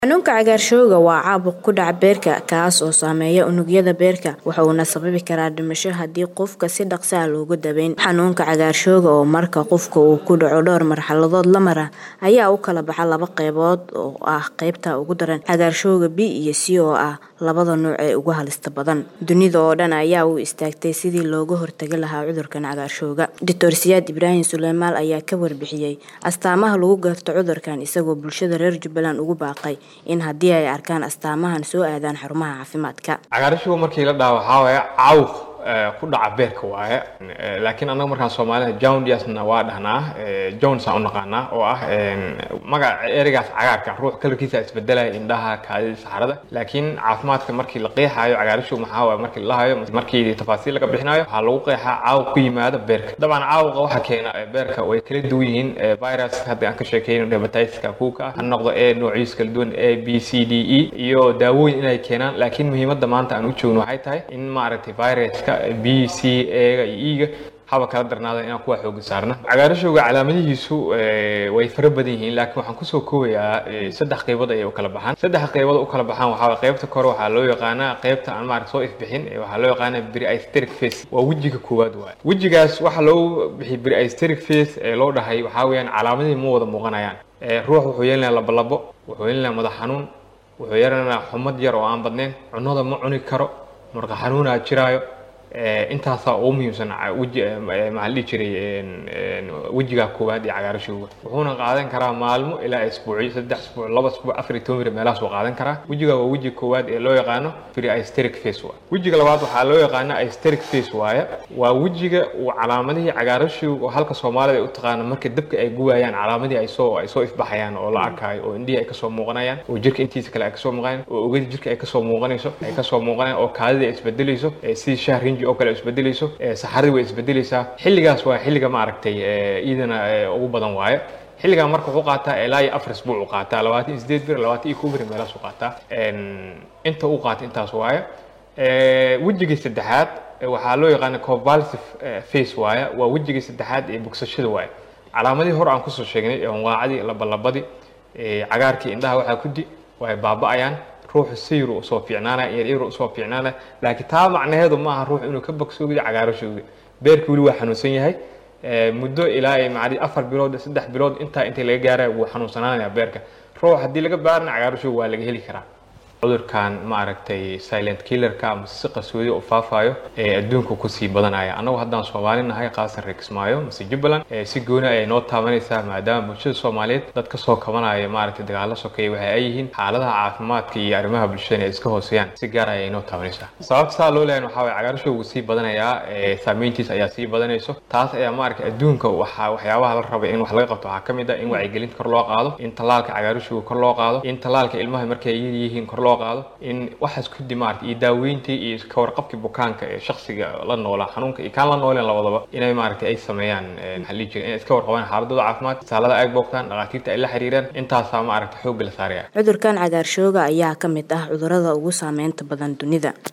Xanuunka cagaarshowga waa caabuq ku dhaca beerka kaas oo saameeya unugyada beerka wuxuuna sababi karaa dhimasho haddii qofka si dhaqso ah looga daweyn. Xanuunka cagaarshowga oo marka qofka uu ku dhaco dhowr marxaladood la mara ayaa u kala baxa laba qaybood oo ah qaybta ugu daran cagaarshowga B iyo C oo ah labada nooc ee ugu halista badan. Dunida oo dhan ayaa u istaagtay sidii looga hortagi lahaa cudurkan cagaarshowga. Dr. Siyaad Ibraahim Suleymaan ayaa ka warbixiyay astaamaha lagu garto cudurkan isagoo bulshada reer Jubbaland ugu baaqay in haddii ay arkaan astaamahan soo aadaan xarumaha caafimaadka. cagaarshowga markii la dhaho waxaa waaye caabuq ku dhaca beerka waaye laakiin annaga markaan soomaalida jaundiasna waa dhahnaa jones aan u naqaanaa oo ah magaca ereygaas cagaarka ruux kalarkiisa isbedelaya indhaha kaadida saxarada laakiin caafimaadka markii la qeexaayo cagaarshow maxaa waaye markii la dhahayo markii tafaasiil laga bixinayo waxaa lagu qeexaa caabuq ku yimaada beerka dabcan caabuqa waxa keena beerka way kala duwan yihiin virus hadda aan ka sheekeyno hepatitiska kuuka ah ha noqdo a noociisa kala duwan a b c d e iyo daawooyin inay keenaan laakiin muhiimadda maanta aan u joogno waxay tahay in maaragtay viruska b c a-ga iyo e-ga haba kala darnaada inaan kuwa xooga saarna cagaarashowga calaamadihiisu way fara badan yihiin laakiin waxaan kusoo koobayaa saddex qaybood ayay u kala baxaan saddex qaybood u kala baxaan waxaa qaybta kore waxaa loo yaqaanaa qaybta aan maaragta soo ifbixin waxaa loo yaqaanaa pre-aesthetic face waa wejiga koowaad waaye wejigaas waxaa loo bixiyay pre-aesthetic face ee loo dhahay waxaa weeyaan calaamadihii ma wada muuqanayaan ruux wuxuu yeelanayaa labolabo wuxuu yeelanayaa madax xanuun wuxuu yeelanayaa xumad yar oo aan badnayn cunada ma cuni karo marka xanuunaa jiraayo intaasaa ugu muhiimsan weji maxaa la dhihi jiray wejiga koowaad ee cagaarashowga wuxuuna qaadan karaa maalmo ilaa isbuucyo saddex isbuuc laba isbuuc afar iyo toban beri meelahaas uu qaadan karaa wejiga waa wejiga koowaad ee loo yaqaano pre-aesthetic face waaye wejiga labaad waxaa loo yaqaana aesthetic face waaye waa wejiga uu calaamadihii cagaarashowga oo halka soomaalida ay u taqaano marka dabka ay gubayaan calaamadihii ay soo ay soo ifbaxayaan oo la arkaayo oo indhihii ay kasoo muuqanayaan oo jirka intiisa kale ay kasoo muuqanayaan oo ogada jirka ay kasoo muuqanayso ay kasoo muuqanayaan oo kaadida ay isbedelayso sidii shaah rinji oo kale isbedelayso saxaradii way isbedelaysaa xilligaas waa xilliga maaragtay iidana ugu badan waaye xilligan marka wuxuu qaataa ilaa iyo afar isbuuc uu qaataa labaatan iyo sideed bir labaatan iyo kow bir meelahaas uu qaataa inta uu qaata intaas waaye wejigii saddexaad waxaa loo yaqaana convulsive face waaye waa wejigii saddexaad ee bogsashada waaye calaamadihii hore aan kusoo sheegnay wanqaacadii labalabadii cagaarkii indhaha waxaa kudi way baaba'ayaan ruuxu sayru usoo fiicnaanaya yaryar usoo fiicnaanaya laakiin taa macnaheedu maaha ruux inuu ka bogsoogiyo cagaarashowga beerka weli waa xanuunsan yahay muddo ilaa ay macdi afar bilood saddex bilood intaa inta laga gaaraya wuu xanuunsanaanaya beerka ruux haddii laga baarana cagaarashowga waa laga heli karaa cudurkan maaragtay silent killerka ama si qarsoodi u faafayo ee adduunka kusii badanaya annagu haddaan soomaali nahay qaasan reer kismaayo mise jubbaland si gooni ayay noo taabanaysaa maadaama bulshada soomaaliyeed dad kasoo kabanaya maaragtay dagaalo sokeeya waxa ay yihiin xaaladaha caafimaadka iyo arrimaha bulshada ay iska hooseeyaan si gaar ayay noo taabanaysaa sababta saa loo leeyahay waxaa waye cagaarashowgu sii badanayaa saameyntiisa ayaa sii badanayso taas ayaa maaragtay adduunka waxaa waxyaabaha la rabay in wax laga qabto waxaa ka mid ah in wacyigelinta kor loo qaado in tallaalka cagaarashowga kor loo qaado in tallaalka ilmaha markay yar yihiin kor loo qaado in waxaas kudi maarata iyo daaweyntii iyo ka warqabkii bukaanka ee shaksiga la noolaa xanuunka iyo kaan la nooleen labadaba inay maaragtay ay sameeyaan maxaa lihi jira inay iska warqabaan xaaladooda caafimaad isaalada ay boogtaan dhakhaatiirta ay la xiriiraan intaasaa maaragta xoogga la saaraya cudurkan cagaarshowga ayaa ka mid ah cudurrada ugu saameynta badan dunida